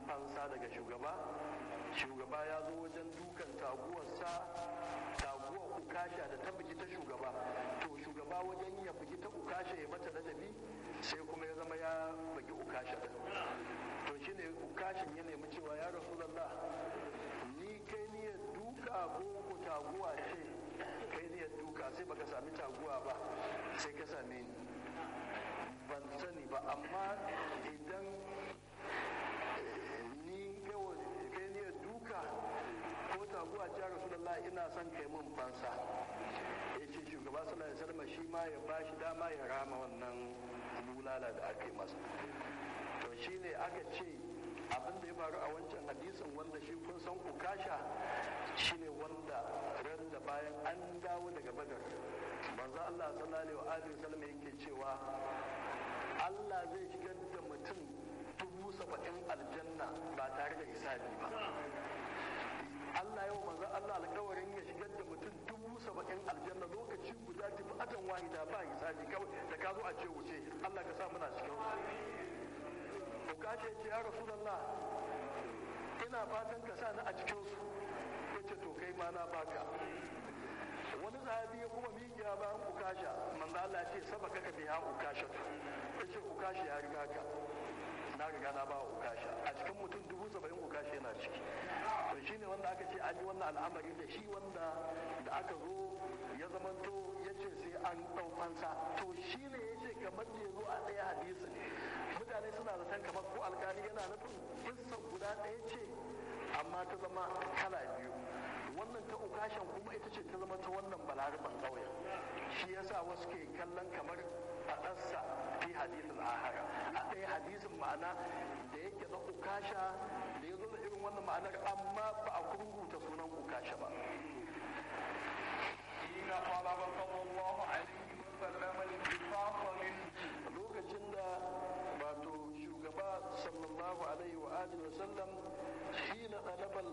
fansa daga shugaba shugaba ya zo wajen dukan taguwarsa taguwar ukasha da ta bugi ta shugaba to shugaba wajen ya bugi ta ukasha ya mata ladabi sai kuma ya zama ya bugi ukasha din to shine ukashin ya nemi cewa ya rasulullah ni kai ni ya duka ko ko taguwa ce kai ni ya duka sai baka sami taguwa ba sai ka same ni ban sani ba amma idan ni kai ni ya duka ko taguwa ce rasulullah ina son kai mun fansa ya ce shugaba sallallahu alaihi wasallam shi ma ya bashi dama ya rama wannan bulala da aka yi masa to shine aka ce abin da ya faru a wancan hadisin wanda shi kun san ukasha shine wanda ran da bayan an dawo daga badar manzo Allah sallallahu alaihi wasallam yake cewa Allah zai shigar da mutum dubu saba'in aljanna ba tare da hisabi ba Allah yau manzo Allah alƙawarin ya shigar da mutum dubu saba'in aljanna lokaci guda tafi atan wahida ba hisabi kawai da ka zo a ce wuce Allah ka sa muna cikin su ka ce ce ya rasulullah ina fatan ka sa ni a cikin su yace to kai ma na baka wani sahabi ya kuma miƙiya bayan ukasha manzo Allah ce saba kaka biya ukasha yace ukasha ya riga ka na riga na ba ukasha a cikin mutum dubu saba'in ukasha yana ciki to shine wanda aka ce an yi wannan al'amari da shi wanda da aka zo ya zamanto ya ce sai an ɗau fansa to shine ya ce kamar da ya zo a ɗaya hadisin mutane suna zaton kamar ko alkali yana nufin kissan guda ɗaya ce amma ta zama kala biyu wannan ta ukashan kuma ita ce ta zama ta wannan balaraban ƙauyen shi yasa wasu ke kallon kamar faɗarsa fi hadisin ahara a ɗaya hadisin ma'ana da yake na ukasha da ya zo da irin wannan ma'anar amma ba a kurguta sunan ukasha ba حين طلب صلى الله عليه وسلم الانتصاص منه lokacin da wato shugaba sallallahu alaihi wa alihi wa sallam shi na ɗalabal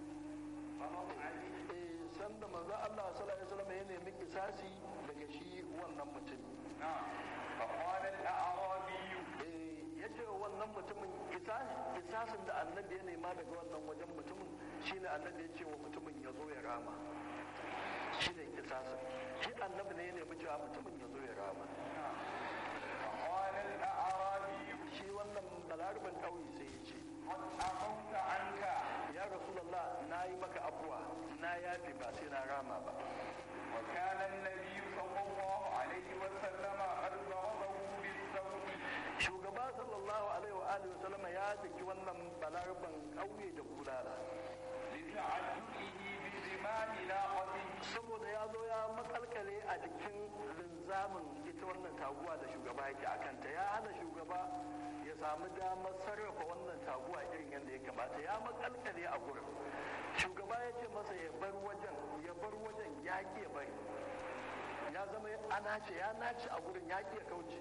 sanda manzo Allah sallallahu alaihi wasallam ya nemi kisasi daga shi wannan mutum نعم فقال الأعرابي ya ce wa wannan mutumin kisasin da annabi ya nema daga wannan wajen mutumin shine annabi ya ce wa mutumin ya zo ya rama shine kisasin shi annabi ne ya nemi cewa mutumin ya zo ya rama فقال الأعرابي shi wannan balarban ƙauye sai ya ce قد عفوت عنك ya rasulullah na yi maka abuwa na yafe ba sai na rama ba وكان النبي صلى الله عليه وسلم قد ضربه بالسوط shugaba sallallahu alaihi wa alihi wasallama ya daki wannan balarban ƙauye da bulala لتعجله بزمام ناقته saboda ya zo ya makalkale a jikin linzamin ita wannan taguwa da shugaba yake a kanta ya hana shugaba ya samu damar sarrafa wannan taguwa irin yadda ya kamata ya makalkale a gurin shugaba ya ce masa ya bar wajen ya bar wajen ya ki ya bari ya zama ya nace ya nace a gurin ya ki ya kauce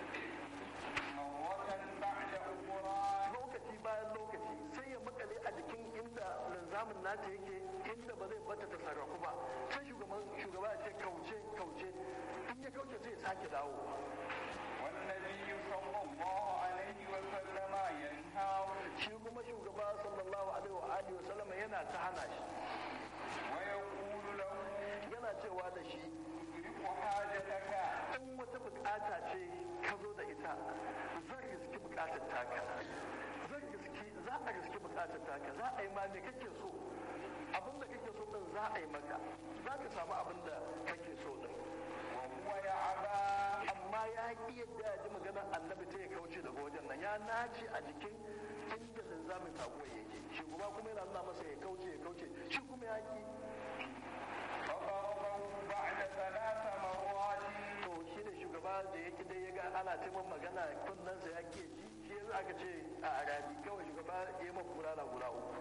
مرة بعد أخرى lokaci bayan lokaci sai ya makale a jikin inda linzamin nata yake inda ba zai bata ta sarrafu ba sai shugaban shugaba ya ce kauce kauce in ya kauce sai ya sake dawo والنبي صلى الله عليه وسلم ينهاه shi kuma shugaba sallallahu alaihi wa alihi wa sallama yana ta hana shi ويقول له yana cewa da shi ادرك حاجتك in wata bukata ce ka zo da ita zan riski bukatar taka zan riski za a riski bukatar taka za a yi ma me kake so abin da kake so din za a yi maka za ka samu abin da kake so din وهو يعبى amma ya ki yadda ya ji maganar annabi ta ya kauce daga wajen nan ya nace a jikin inda linzamin taguwa yake shugaba kuma yana nuna masa ya kauce ya kauce shi kuma ya ki فضربه بعد ثلاث مرات to shi ne shugaba da yake dai ya ga ana taimakon magana kunnensa ya ke ji shi yanzu aka ce a arabi kawai shugaba ya yi makura na guda uku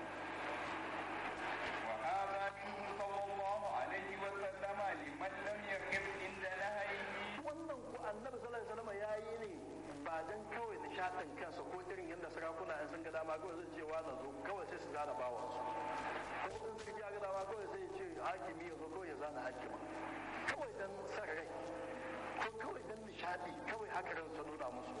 وهذا منه صلى الله عليه وسلم لمن لم يقف عند نهيه wannan ku annabi sallallahu alaihi wasallam ya yi ne ba dan kawai nishadin kansa ko irin yadda sarakuna in sun ga dama kawai zai ce wa na zo kawai sai su zana bawan su ko in suka ji ga dama kawai sai ya ce hakimi ya zo kawai ya zana hakima kawai dan san rai ko kawai dan nishadi kawai haka ran sa nuna musu